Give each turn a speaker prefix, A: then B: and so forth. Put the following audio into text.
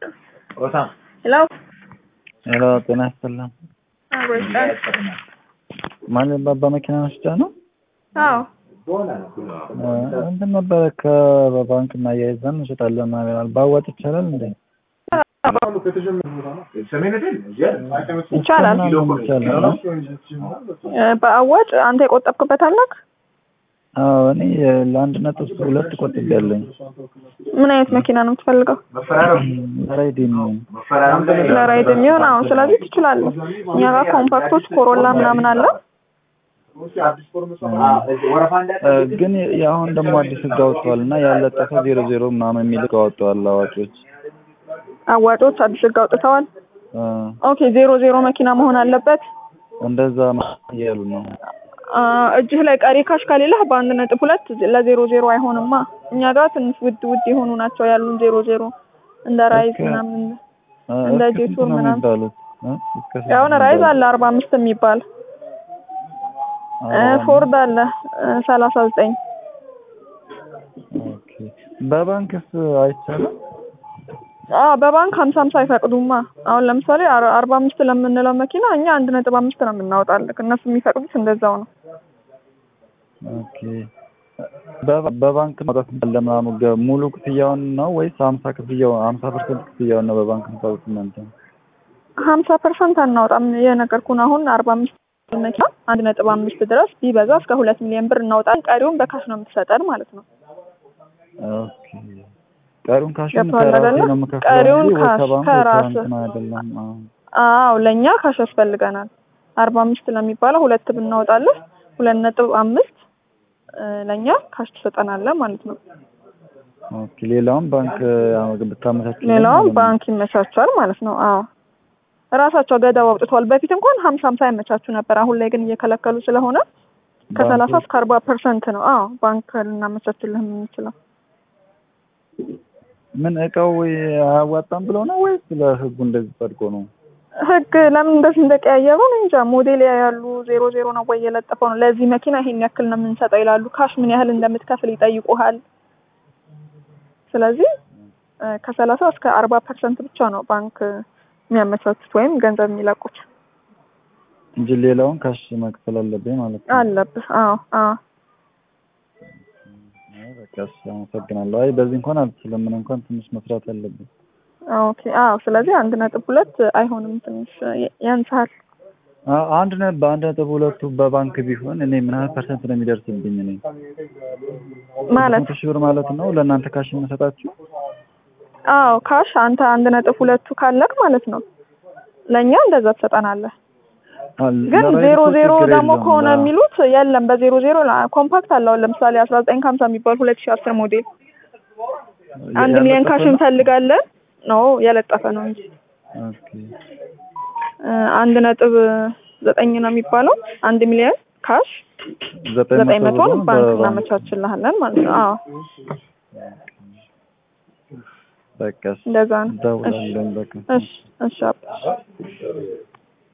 A: ሄሎ
B: ሄሎ ጤና ይስጥልን።
A: አብሮስጣን
B: ማለት ባባ መኪና መስጫ ነው።
A: አዎ
B: እንትን ነበረ ከባንክ እናያይዘን እንሸጣለን ምናምን ባዋጭ ይቻላል እንዴ?
A: ይቻላል።
B: ምናምን ይቻላል ነው?
A: እ በአዋጭ አንተ የቆጠብክበት አለክ?
B: አዎ እኔ ለአንድ ነጥብ ሁለት ቆጥቤያለኝ።
A: ምን አይነት መኪና ነው የምትፈልገው?
B: ራይድ የሚሆን
A: ለራይድ የሚሆን አዎ። ስለዚህ ትችላለህ። እኛ ጋር ኮምፓክቶች ኮሮላ ምናምን አለ።
B: እ ግን የአሁን ደግሞ አዲስ ህግ አውጥተዋል እና ያለጠፈ ዜሮ ዜሮ ምናምን የሚል ህግ አወጥተዋል አዋቂዎች።
A: አዋጮች አዲስ ህግ አውጥተዋል።
B: እ
A: ኦኬ ዜሮ ዜሮ መኪና መሆን አለበት።
B: እንደዛ እያሉ ነው።
A: አ፣ እጅህ ላይ ቀሪ ካሽ ከሌለህ በአንድ ነጥብ ሁለት ለዜሮ ዜሮ አይሆንማ። እኛ ጋር ትንሽ ውድ ውድ የሆኑ ናቸው ያሉን ዜሮ ዜሮ እንደ ራይዝ
B: እስከ-
A: ምናምን
B: እ
A: እንደ
B: እስከ
A: ጄቱር
B: ስንት ነው
A: ምናምን
B: የሚባሉት? እ እስከ ስንት
A: ያሁን
B: ነው
A: ራይዝ
B: የሚባሉት?
A: አለ አርባ አምስት የሚባል እ
B: አዎ።
A: ፎርድ አለ ሰላሳ ዘጠኝ
B: ኦኬ። በባንክስ አይቻልም?
A: አ በባንክ ሀምሳ ሀምሳ አይፈቅዱማ። አሁን ለምሳሌ አር- አርባ አምስት ለምንለው መኪና እኛ አንድ ነጥብ አምስት ነው የምናወጣልክ። እነሱ የሚፈቅዱት እንደዛው ነው።
B: ኦኬ። በባ- በባንክ ማውጣት እንዳለ ምናምን ገ- ሙሉ ክፍያውን ነው ወይስ ሀምሳ ክፍያው ሀምሳ ፐርሰንት ክፍያውን ነው በባንክ የምታወጡት እናንተ?
A: ሀምሳ ፐርሰንት አናወጣም። የነገርኩን አሁን አርባ አምስት መኪና አንድ ነጥብ አምስት ድረስ ቢበዛ እስከ ሁለት ሚሊዮን ብር እናውጣለን። ቀሪውን በካሽ ነው የምትሰጠን ማለት ነው።
B: ኦኬ። ቀሪውን ካሽን
A: ገብቶሃል
B: ከራሴ
A: አይደለ?
B: ነው የምከፍለው
A: ቀሪውን
B: እንጂ ወይ
A: ካሽ
B: ከባንክ ወይ
A: ከራስህ።
B: ከእንትን አይደለም። አዎ።
A: አዎ ለእኛ ካሽ ያስፈልገናል። አርባ አምስት ለሚባለው ሁለት ብናወጣለን ሁለት ነጥብ አምስት እ፣ ለእኛ ካሽ ትሰጠናለህ ማለት ነው።
B: ኦኬ። ሌላውን ባንክ ያው ብታመቻችልን
A: ሌላውን
B: ማለት ነው።
A: ባንክ ይመቻቻል ማለት ነው። አዎ እራሳቸው ገደብ አውጥተዋል። በፊት እንኳን ሀምሳ ሀምሳ ያመቻቹ ነበር። አሁን ላይ ግን እየከለከሉ ስለሆነ ከሰላሳ
B: ባንኮች
A: እስከ አርባ ፐርሰንት ነው። አዎ ባንክ ልናመቻችልህ የምንችለው።
B: ምን እቃው አያዋጣም ብለው ነው ወይስ ለህጉ እንደዚህ ጸድቆ ነው?
A: ህግ ለምን እንደዚህ እንደቀያየሩ እኔ እንጃ። ሞዴል ያሉ ዜሮ ዜሮ ነው ወይ የለጠፈው ነው ለዚህ መኪና ይሄን ያክል ነው የምንሰጠው ይላሉ። ካሽ ምን ያህል እንደምትከፍል ይጠይቁሃል። ስለዚህ እ፣ ከሰላሳ እስከ አርባ ፐርሰንት ብቻ ነው ባንክ የሚያመቻቹት ወይም ገንዘብ የሚለቁት
B: እንጂ ሌላውን ካሽ መክፈል አለብኝ ማለት ነው።
A: አለብህ። አዎ አዎ
B: አይ በቃ እሺ፣ አመሰግናለሁ። አይ በዚህ እንኳን አልችልም። ምን እንኳን ትንሽ መስራት አለብኝ።
A: ኦኬ አዎ። ስለዚህ አንድ ነጥብ ሁለት አይሆንም፣ ትንሽ ያ- ያንስሃል።
B: አ- አንድ ነ በአንድ ነጥብ ሁለቱ በባንክ ቢሆን እኔ ምን ያህል ፐርሰንት ነው የሚደርስብኝ? እኔ
A: ማለት
B: መቶ ሺህ ብር ማለት ነው ለእናንተ ካሽ የምሰጣችሁ?
A: አዎ ካሽ አንተ አንድ ነጥብ ሁለቱ ካለክ ማለት ነው ለእኛ እንደዛ ትሰጠናለህ።
B: አ-
A: ግን
B: ለራይድ
A: ዜሮ
B: እኮ
A: ዜሮ
B: ችግር
A: ደግሞ
B: የለውም።
A: ከሆነ
B: ላ-
A: የሚሉት የለም። በዜሮ ዜሮ ላ- ኮምፓክት አለው ለምሳሌ አስራ ዘጠኝ ከሀምሳ የሚባል ሁለት ሺህ አስር ሞዴል አንድ
B: ያለጠፈ
A: ሚሊዮን ካሽ
B: ነው?
A: እንፈልጋለን ነው የለጠፈ ነው እንጂ
B: ኦኬ።
A: እ፣ አንድ ነጥብ ዘጠኝ ነው የሚባለው አንድ ሚሊዮን ካሽ
B: ዘጠኝ
A: ዘጠኝ
B: መቶ
A: መቶን
B: ብሩን
A: ባንክ
B: በባንክ
A: እናመቻችልሃለን ማለት ነው። አዎ
B: በቃ እሺ፣
A: እንደዛ ነው። እሺ
B: እደውላለሁ በቃ
A: እሺ እሺ አባ